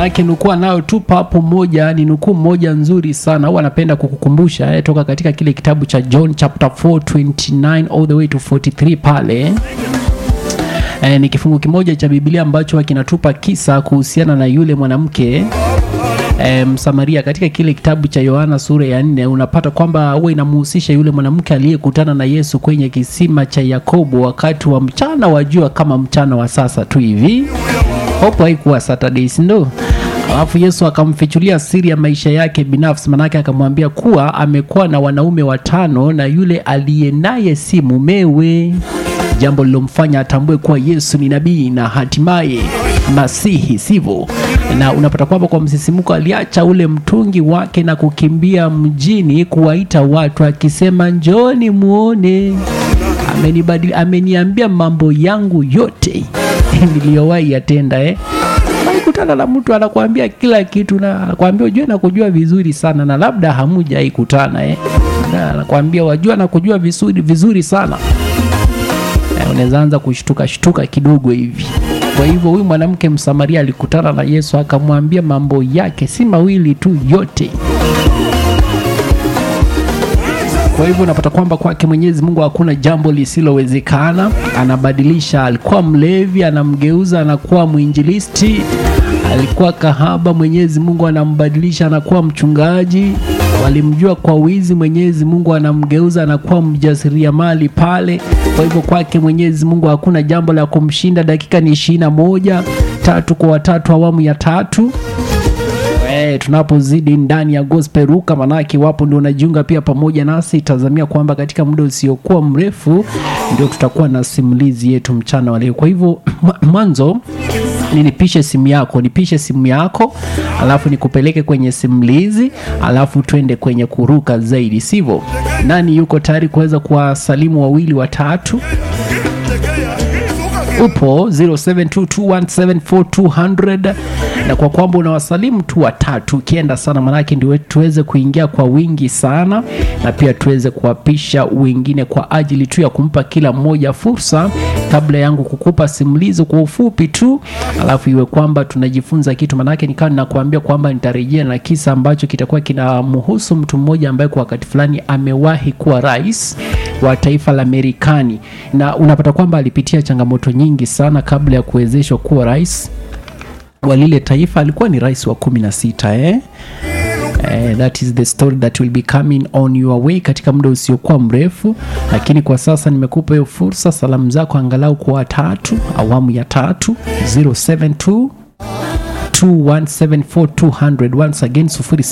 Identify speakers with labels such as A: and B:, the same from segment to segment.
A: manake nukuu nayo tu papo moja ni nukuu moja nzuri sana au anapenda kukukumbusha eh, toka katika kile kitabu cha john chapter 4 29 all the way to 43 pale eh, ni kifungu kimoja cha biblia ambacho kinatupa kisa kuhusiana na yule mwanamke e, msamaria katika kile kitabu cha yohana sura ya nne unapata kwamba huwa inamhusisha yule mwanamke aliyekutana na yesu kwenye kisima cha yakobo wakati wa mchana wa jua kama mchana wa sasa tu hivi hopo haikuwa saturdays ndo alafu yesu akamfichulia siri ya maisha yake binafsi manake akamwambia kuwa amekuwa na wanaume watano na yule aliye naye si mumewe jambo lilomfanya atambue kuwa yesu ni nabii na hatimaye masihi sivyo na unapata kwamba kwa msisimuko aliacha ule mtungi wake na kukimbia mjini kuwaita watu akisema njoni muone amenibadili ameniambia mambo yangu yote niliyowahi yatenda eh kutana na mtu anakuambia kila kitu na anakuambia ujue na kujua vizuri sana na labda hamujawahi kutana eh na anakuambia wajua na kujua vizuri, vizuri sana eh, unaweza anza kushtuka shtuka kidogo hivi kwa hivyo huyu mwanamke msamaria alikutana na yesu akamwambia mambo yake si mawili tu yote kwa hivyo unapata kwamba kwake mwenyezi mungu hakuna jambo lisilowezekana anabadilisha alikuwa mlevi anamgeuza anakuwa mwinjilisti alikuwa kahaba mwenyezi mungu anambadilisha anakuwa mchungaji walimjua kwa wizi mwenyezi mungu anamgeuza anakuwa mjasiriamali pale kwa hivyo kwake mwenyezi mungu hakuna jambo la kumshinda dakika ni ishirini na moja tatu kwa watatu awamu ya tatu Eh, tunapozidi ndani ya gospel ruka manake wapo ndio unajiunga pia pamoja nasi tazamia kwamba katika muda usiokuwa mrefu ndio tutakuwa na simulizi yetu mchana wa leo kwa hivyo mwanzo ninipishe simu yako nipishe simu yako alafu nikupeleke kwenye simulizi alafu twende kwenye kuruka zaidi sivyo nani yuko tayari kuweza kuwasalimu wawili watatu upo 0722174200 na kwa kwamba unawasalimu tu watatu ukienda sana manake ndio tuweze kuingia kwa wingi sana na pia tuweze kuwapisha wengine kwa ajili tu ya kumpa kila mmoja fursa kabla yangu kukupa simulizi kwa ufupi tu alafu iwe kwamba tunajifunza kitu manake nikawa ninakuambia kwamba nitarejea na kisa ambacho kitakuwa kinamhusu mtu mmoja ambaye kwa wakati fulani amewahi kuwa rais wa taifa la Marekani na unapata kwamba alipitia changamoto nyingi sana kabla ya kuwezeshwa kuwa rais wa lile taifa. Alikuwa ni rais wa kumi na sita eh? Eh, that is the story that will be coming on your way katika muda usiokuwa mrefu, lakini kwa sasa nimekupa hiyo fursa, salamu zako angalau kwa watatu, awamu ya tatu 072 2174200 once again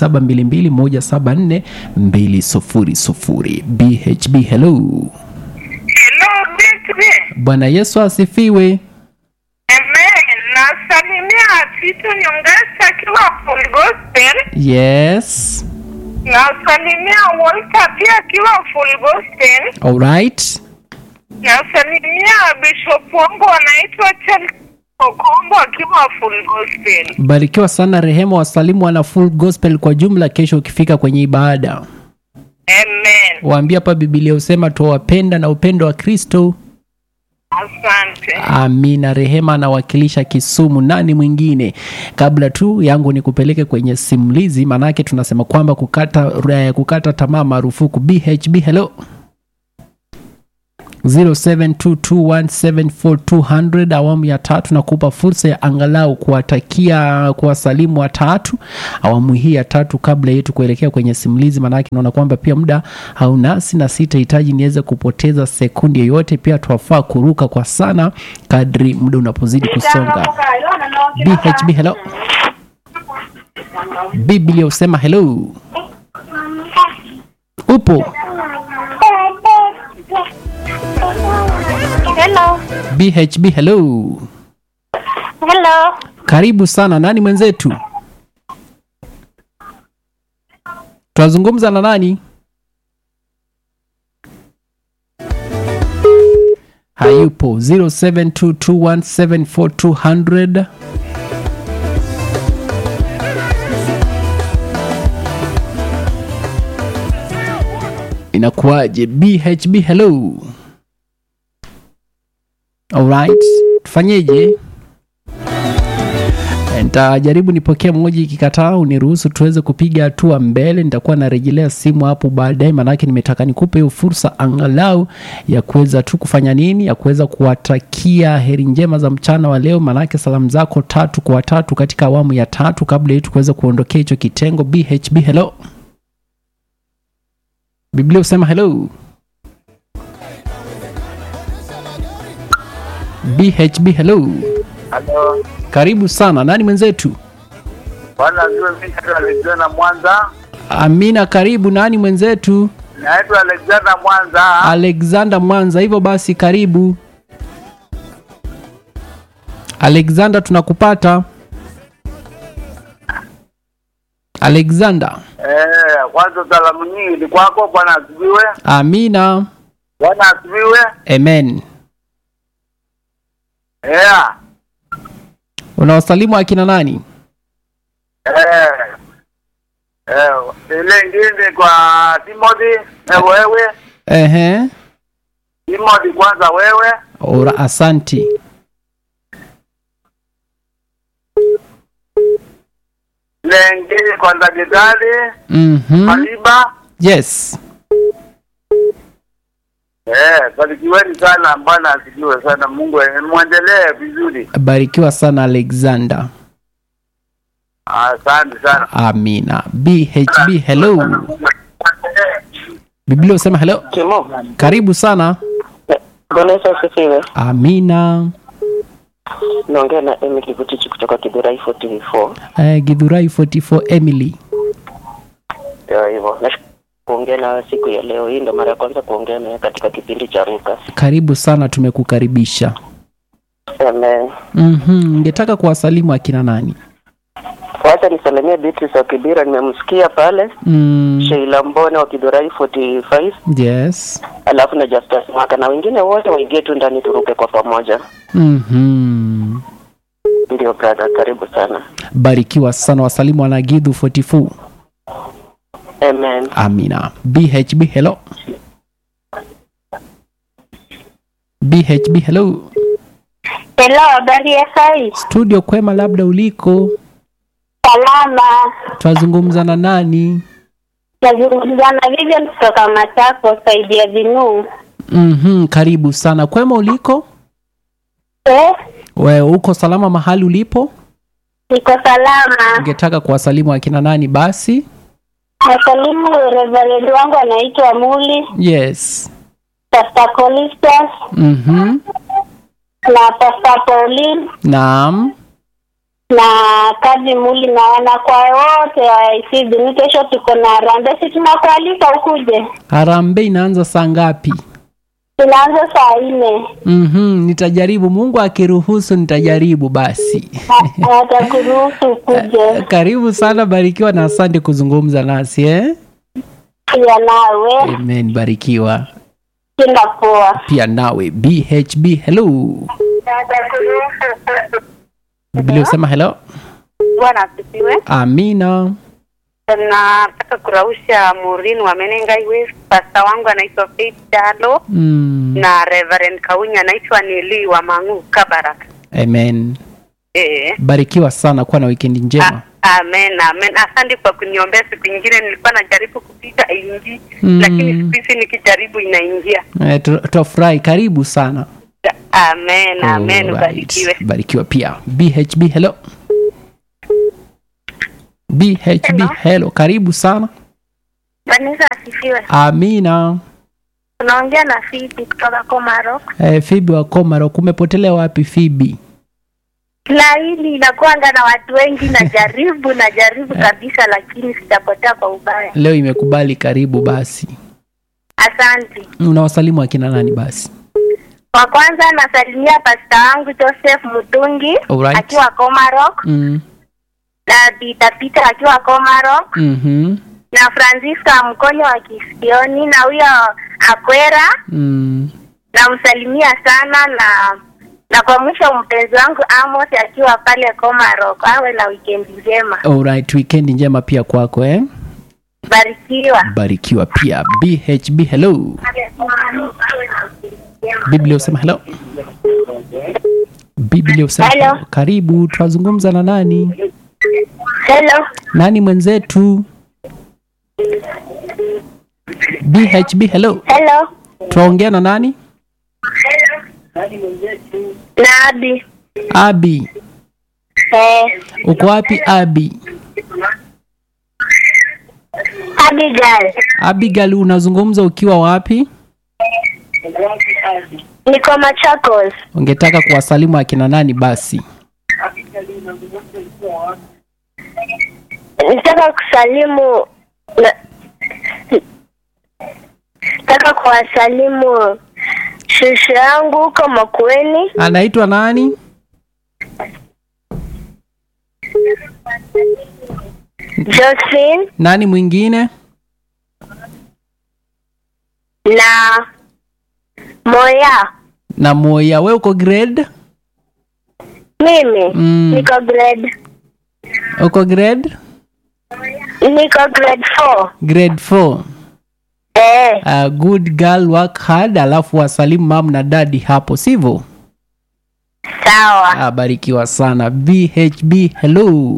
A: 0722174200 BHB hello
B: Hello, Betri.
A: Bwana Yesu asifiwe
B: Amen. Nasalimia Tito Nyongesa akiwa Full Gospel.
A: yes
B: Nasalimia Walter pia akiwa Full Gospel.
A: alright
B: Nasalimia Bishop wangu anaitwa Charles Okombo akiwa Full Gospel.
A: barikiwa sana rehema wasalimu wana full gospel kwa jumla kesho ukifika kwenye ibada
B: Amen.
A: waambia hapa bibilia husema tuwapenda na upendo wa kristo
B: Asante.
A: amina rehema anawakilisha kisumu nani mwingine kabla tu yangu ni kupeleke kwenye simulizi maanake tunasema kwamba kukata, eh, kukata tamaa marufuku bhb hello 0722174200 awamu ya tatu na kupa fursa ya angalau kuwatakia kuwasalimu watatu awamu hii ya tatu kabla yetu kuelekea kwenye simulizi maanake naona kwamba pia muda haunasi na sitahitaji niweze kupoteza sekundi yoyote pia twafaa kuruka kwa sana kadri muda unapozidi kusonga bhb hello biblia husema hello upo
C: Hello.
A: bhb hello
C: Hello.
A: karibu sana nani mwenzetu tunazungumza na nani hayupo 0722174200 inakuwaje bhb hello alright tufanyeje nitajaribu nipokee mmoja ikikataa uniruhusu tuweze kupiga hatua mbele nitakuwa narejelea simu hapo baadaye manake nimetaka nikupe hiyo fursa angalau ya kuweza tu kufanya nini ya kuweza kuwatakia heri njema za mchana wa leo manake salamu zako tatu kwa watatu katika awamu ya tatu kabla yetu kuweza kuondokea hicho kitengo bhb hello biblia husema hello bhb hello
D: Halo,
A: karibu sana nani mwenzetu
D: bwana ziwe mimi naitwa Alexander Mwanza.
A: amina karibu nani mwenzetu
D: Naitwa Alexander Mwanza.
A: alexander mwanza hivyo basi karibu alexander tunakupata alexander
D: Eh, kwanza salamu nyingi ni kwako bwana asifiwe.
A: amina
D: Bwana asifiwe.
A: amen
D: Yeah.
A: unawasalimu akina nani
D: Eh. Eh, ile ingine kwa Timothy, eh, wewe.
A: ehe
D: Timothy kwanza wewe.
A: ora asanti
D: Ile ingine kwa Ndagedali,
A: mm-hmm.
D: Maliba.
A: yes
D: Eh, barikiweni sana bwana asifiwe sana. Mungu eh, muendelee vizuri.
A: barikiwa sana alexander
D: Asante sana.
A: amina bhb hello biblia husema hello
E: Timo,
A: karibu sana
E: Bwana Yesu asifiwe.
A: amina
E: Naongea na Emily Butichi kutoka Kidurai 44.
A: uh, githurai 44 emily
E: Ndio hivyo. Nashukuru kuongea na siku ya leo. Hii ndo mara ya kwanza kuongea naye katika kipindi cha Ruka.
A: karibu sana tumekukaribisha
E: Amen.
A: mm-hmm. ngetaka kuwasalimu akina nani
E: Wacha nisalimie Beatrice wa Kibira, nimemsikia pale.
A: mm,
E: Sheila Mbone wa Kidurai 45,
A: yes
E: alafu na Justus Mwaka na wengine wote waingie tu ndani turuke kwa pamoja.
A: mm-hmm.
E: Ndio brother, karibu sana.
A: barikiwa sana wasalimu wanagidhu 44
E: Amen.
A: amina bhb hello bhb hello
C: Hello, habari ya sai?
A: studio kwema labda uliko
C: Salama.
A: twazungumza na nani
C: Nazungumza na Vivian kutoka Matako, saidi ya Vinuu.
A: mm-hmm. karibu sana kwema uliko
C: Eh,
A: we uko salama mahali ulipo
C: niko salama.
A: ungetaka kuwasalimu akina nani basi
C: Nasalimu reverend wangu anaitwa Muli,
A: yes
C: Pastor Colistas
A: mm-hmm.
C: na Pastor Pauline
A: naam
C: na kazi Muli na wanakwaya wote wa ICD. Ni kesho tuko na harambee, si tunakualika ukuje.
A: harambe inaanza saa ngapi
C: Tunaanza saa nne.
A: mm-hmm. nitajaribu mungu akiruhusu nitajaribu basi
C: Na- Atakuruhusu ukuje
A: karibu sana barikiwa na asante kuzungumza nasi eh?
C: pia nawe.
A: amen barikiwa
C: Kinga poa.
A: pia nawe bhb hello biblia usema hello
B: Bwana asifiwe.
A: amina
B: Nataka kurausha Maureen wa Menengai West. Pasta wangu anaitwa Faith Dalo
A: mm.
B: na Reverend Kaunya anaitwa Nili wa Mangu Kabarak.
A: amen
B: Eh.
A: barikiwa sana kuwa na wikendi njema
B: A- Amen, amen. Asante kwa kuniombea. Siku ingine nilikuwa najaribu kupita ingi
A: Mm.
B: lakini siku hizi nikijaribu inaingia.
A: Eh, tu- twafurahi karibu sana
B: Amen, amen.
A: Alright.
B: Ubarikiwe.
A: barikiwa pia bhb hello bhb hello, karibu sana
C: Vanessa asifiwe.
A: amina
C: Unaongea na Fiti kutoka Komarok.
A: eh, fibi wa komaro kumepotelea wapi fibi
C: Laini inakuanga na watu wengi, najaribu najaribu kabisa, lakini sijapotea kwa ubaya.
A: leo imekubali karibu basi
C: Asante.
A: unawasalimu akina nani basi
C: Kwa kwanza nasalimia pasta wangu Joseph Mutungi
A: Alright.
C: akiwa Komarok
A: mm.
C: na Peter Peter akiwa Komarok
A: mm-hmm.
C: na Francisca Mkonyo wa Kisioni na huyo Akwera
A: mm.
C: namsalimia sana na na kwa mwisho mpenzi wangu Amos akiwa pale Komarok, awe na wikendi njema,
A: Alright, weekend njema pia kwako eh?
C: barikiwa.
A: barikiwa pia bhb hello biblia usema hello biblia usema
C: Hello.
A: karibu tunazungumza na nani
C: Hello.
A: nani mwenzetu bhb hello
C: Hello.
A: tunaongea na nani
C: Na Abi.
A: abi
C: Eh,
A: uko wapi abi
C: Abigail.
A: abigail unazungumza ukiwa wapi
C: Niko Machakos.
A: ungetaka kuwasalimu akina nani basi
C: Nataka kusalimu na nataka kuwasalimu shushu yangu huko Makueni,
A: anaitwa nani
C: Josephine
A: nani mwingine
C: na Moya.
A: na moya we uko grade
C: Mimi
A: Mm.
C: niko grade
A: uko grade
C: niko grade 4.
A: grade 4
C: Eh,
A: uh, good girl work hard alafu wasalimu mam na dadi hapo sivyo
C: sawa.
A: abarikiwa sana bhb hello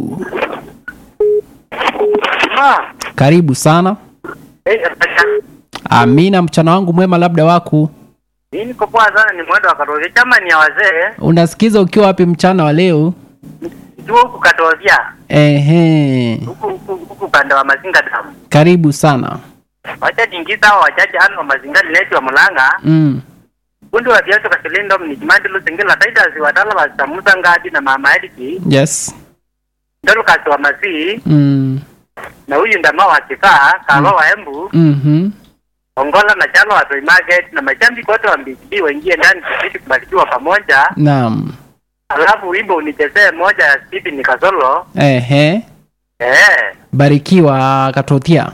D: Ah,
A: karibu sana
D: eh, acha.
A: amina mchana wangu mwema labda waku
D: Mimi niko poa sana, ni mwendo wa Katolika. Chama ni ya wazee,
A: unasikiza ukiwa wapi mchana wa leo
D: tu huku Katolika,
A: ehe
D: huku huku huku upande wa Mazinga damu.
A: karibu sana
D: Wacha jingiza hao wachache hano wa Mazinga lineti wa Mulanga.
A: mm.
D: Kundi wa viaso kasilindo mnijimandi lusingila taitasi watala wa samuza ngadi na mama Ediki.
A: yes
D: Ndolu kasi wa Masii
A: mm.
D: na huyu ndama wa kifaa kalo wa Embu.
A: mm-hmm.
D: Ongola na chalo wa Toy Market na mashambi kote wa Mbiki waingie ndani kipindi kubarikiwa pamoja.
A: naam
D: Alafu wimbo unichezee moja ya Stephen Kasolo.
A: ehe
D: Eh.
A: barikiwa katothia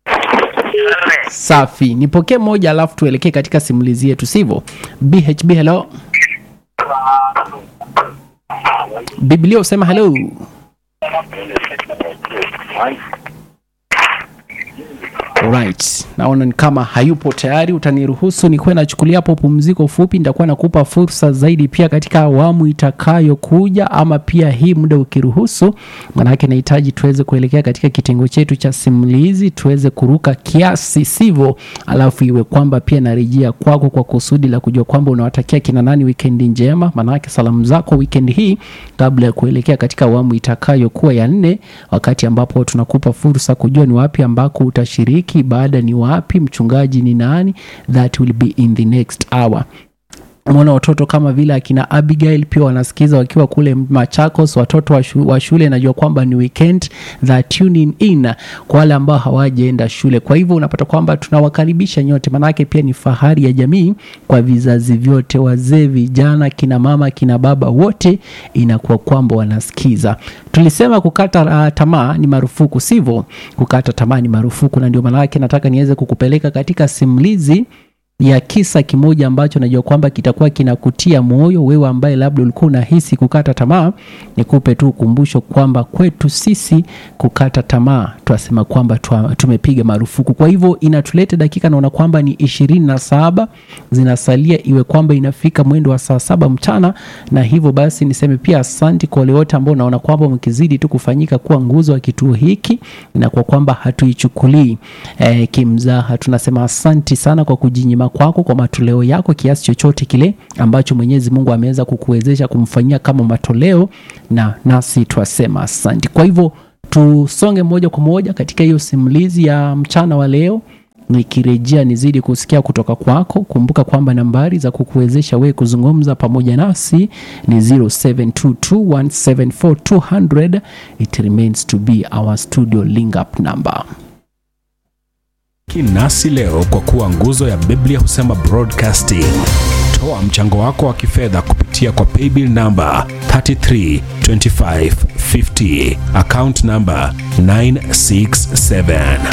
A: safi nipokee moja alafu tuelekee katika simulizi yetu sivyo bhb hello biblia usema hello Alright. naona ni kama hayupo tayari utaniruhusu nikuwe nachukulia hapo pumziko fupi nitakuwa nakupa fursa zaidi pia katika awamu itakayokuja ama pia hii muda ukiruhusu manake nahitaji tuweze kuelekea katika kitengo chetu cha simulizi tuweze kuruka kiasi sivyo alafu iwe kwamba pia narejea kwako kwa kusudi la kujua kwamba unawatakia kina nani wikendi njema manake salamu zako wikendi hii kabla ya kuelekea katika awamu itakayokuwa ya nne wakati ambapo tunakupa fursa kujua ni wapi ambako utashiriki baada ni wapi mchungaji ni nani that will be in the next hour mwana watoto kama vile akina abigail pia wanasikiza wakiwa kule machakos watoto wa, shu, wa shule najua kwamba ni weekend that tuning in kwa wale ambao hawajaenda shule kwa hivyo unapata kwamba tunawakaribisha nyote maanake pia ni fahari ya jamii kwa vizazi vyote wazee vijana kina mama kina baba wote inakuwa kwamba wanasikiza tulisema kukata uh, tamaa ni marufuku sivyo kukata tamaa ni marufuku na ndio maanake nataka niweze kukupeleka katika simulizi ya kisa kimoja ambacho najua kwamba kitakuwa kinakutia moyo wewe ambaye labda ulikuwa unahisi kukata tamaa nikupe tu ukumbusho kwamba kwetu sisi kukata tamaa twasema kwamba twa, tumepiga marufuku kwa hivyo inatuleta dakika naona kwamba ni ishirini na saba zinasalia iwe kwamba inafika mwendo wa saa saba mchana na hivyo basi niseme pia asanti kwa wale wote ambao naona kwamba mkizidi tu kufanyika kuwa nguzo wa kituo hiki na kwa kwamba hatuichukulii eh, kimzaha tunasema asanti sana kwa kujinyima kwako kwa matoleo yako kiasi chochote kile ambacho mwenyezi mungu ameweza kukuwezesha kumfanyia kama matoleo na nasi twasema asanti kwa hivyo tusonge moja kwa moja katika hiyo simulizi ya mchana wa leo nikirejea nizidi kusikia kutoka kwako kumbuka kwamba nambari za kukuwezesha wewe kuzungumza pamoja nasi ni 0722174200 it remains to be our studio link up number
F: nasi leo kwa kuwa nguzo ya biblia husema broadcasting toa mchango wako wa kifedha kupitia kwa paybill namba 332550 account namba 967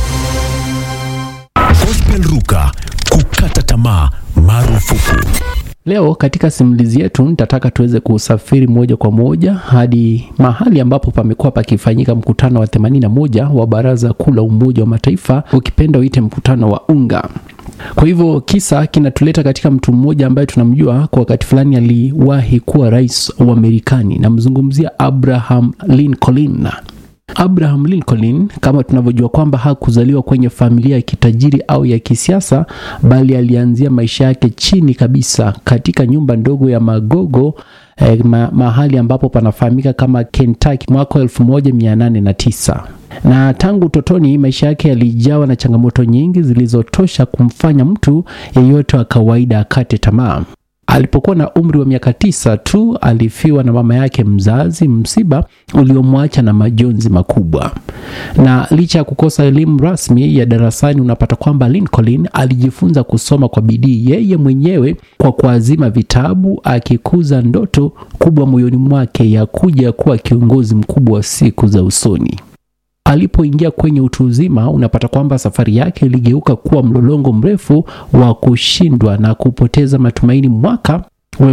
G: Gospel Ruka, kukata tamaa marufuku.
A: Leo katika simulizi yetu nitataka tuweze kusafiri moja kwa moja hadi mahali ambapo pamekuwa pakifanyika mkutano wa 81 wa Baraza Kuu la Umoja wa Mataifa, ukipenda uite mkutano wa UNGA. Kwa hivyo kisa kinatuleta katika mtu mmoja ambaye tunamjua kwa wakati fulani aliwahi kuwa rais wa Marekani, namzungumzia Abraham Lincoln. Abraham Lincoln kama tunavyojua kwamba hakuzaliwa kwenye familia ya kitajiri au ya kisiasa, bali alianzia maisha yake chini kabisa katika nyumba ndogo ya magogo eh, ma, mahali ambapo panafahamika kama Kentucky mwaka 1809 na tangu utotoni maisha yake yalijawa na changamoto nyingi zilizotosha kumfanya mtu yeyote wa kawaida akate tamaa. Alipokuwa na umri wa miaka tisa tu alifiwa na mama yake mzazi, msiba uliomwacha na majonzi makubwa. Na licha ya kukosa elimu rasmi ya darasani, unapata kwamba Lincoln alijifunza kusoma kwa bidii yeye mwenyewe kwa kuazima vitabu, akikuza ndoto kubwa moyoni mwake ya kuja kuwa kiongozi mkubwa wa siku za usoni. Alipoingia kwenye utu uzima, unapata kwamba safari yake iligeuka kuwa mlolongo mrefu wa kushindwa na kupoteza matumaini. Mwaka wa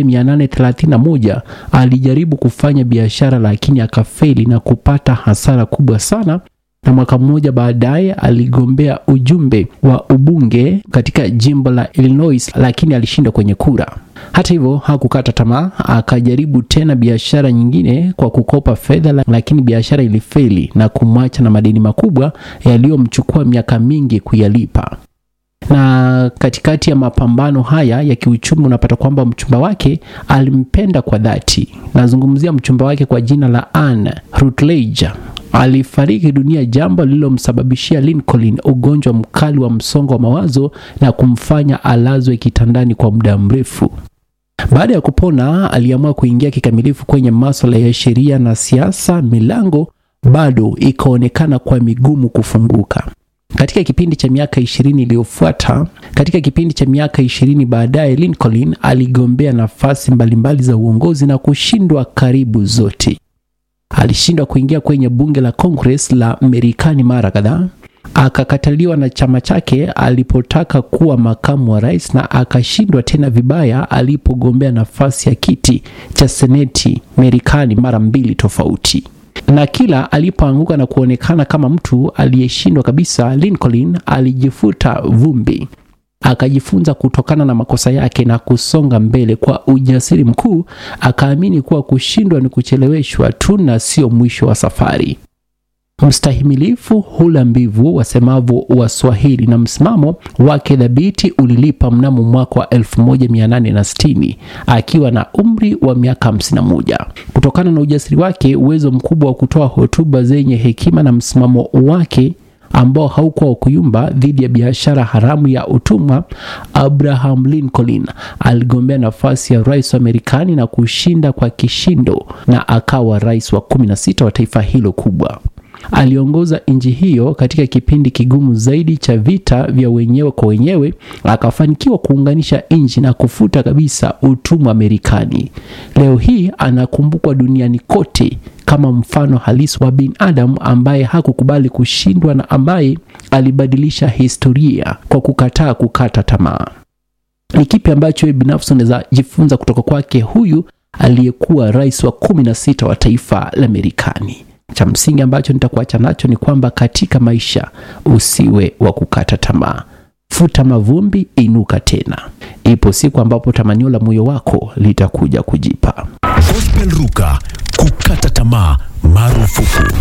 A: 1831 alijaribu kufanya biashara, lakini akafeli na kupata hasara kubwa sana na mwaka mmoja baadaye aligombea ujumbe wa ubunge katika jimbo la Illinois, lakini alishindwa kwenye kura. Hata hivyo hakukata tamaa, akajaribu tena biashara nyingine kwa kukopa fedha, lakini biashara ilifeli na kumwacha na madeni makubwa yaliyomchukua miaka mingi kuyalipa na katikati ya mapambano haya ya kiuchumi unapata kwamba mchumba wake alimpenda kwa dhati. Nazungumzia mchumba wake kwa jina la Anne Rutledge alifariki dunia, jambo lililomsababishia Lincoln ugonjwa mkali wa msongo wa mawazo na kumfanya alazwe kitandani kwa muda mrefu. Baada ya kupona, aliamua kuingia kikamilifu kwenye masuala ya sheria na siasa. Milango bado ikaonekana kwa migumu kufunguka. Katika kipindi cha miaka ishirini iliyofuata, katika kipindi cha miaka ishirini baadaye, Lincoln aligombea nafasi mbalimbali za uongozi na kushindwa karibu zote. Alishindwa kuingia kwenye bunge la Congress la Marekani mara kadhaa, akakataliwa na chama chake alipotaka kuwa makamu wa rais, na akashindwa tena vibaya alipogombea nafasi ya kiti cha seneti Marekani mara mbili tofauti na kila alipoanguka na kuonekana kama mtu aliyeshindwa kabisa, Lincoln alijifuta vumbi, akajifunza kutokana na makosa yake na kusonga mbele kwa ujasiri mkuu. Akaamini kuwa kushindwa ni kucheleweshwa tu na sio mwisho wa safari. Mstahimilifu hula mbivu, wasemavyo Waswahili, na msimamo wake dhabiti ulilipa mnamo mwaka wa 1860 akiwa na umri wa miaka 51. Kutokana na ujasiri wake, uwezo mkubwa wa kutoa hotuba zenye hekima na msimamo wake ambao haukuwa kuyumba dhidi ya biashara haramu ya utumwa, Abraham Lincoln aligombea nafasi ya rais wa Marekani na kushinda kwa kishindo, na akawa rais wa 16 wa taifa hilo kubwa. Aliongoza nchi hiyo katika kipindi kigumu zaidi cha vita vya wenyewe kwa wenyewe, akafanikiwa kuunganisha nchi na kufuta kabisa utumwa Marekani. Leo hii anakumbukwa duniani kote kama mfano halisi wa binadamu ambaye hakukubali kushindwa na ambaye alibadilisha historia kwa kukataa kukata tamaa. Ni kipi ambacho wewe binafsi unaweza jifunza kutoka kwake huyu aliyekuwa rais wa kumi na sita wa taifa la Marekani? Cha msingi ambacho nitakuacha nacho ni kwamba katika maisha usiwe wa kukata tamaa. Futa mavumbi, inuka tena. Ipo siku ambapo tamanio la moyo wako litakuja kujipa.
G: Gospel Ruka, kukata tamaa marufuku.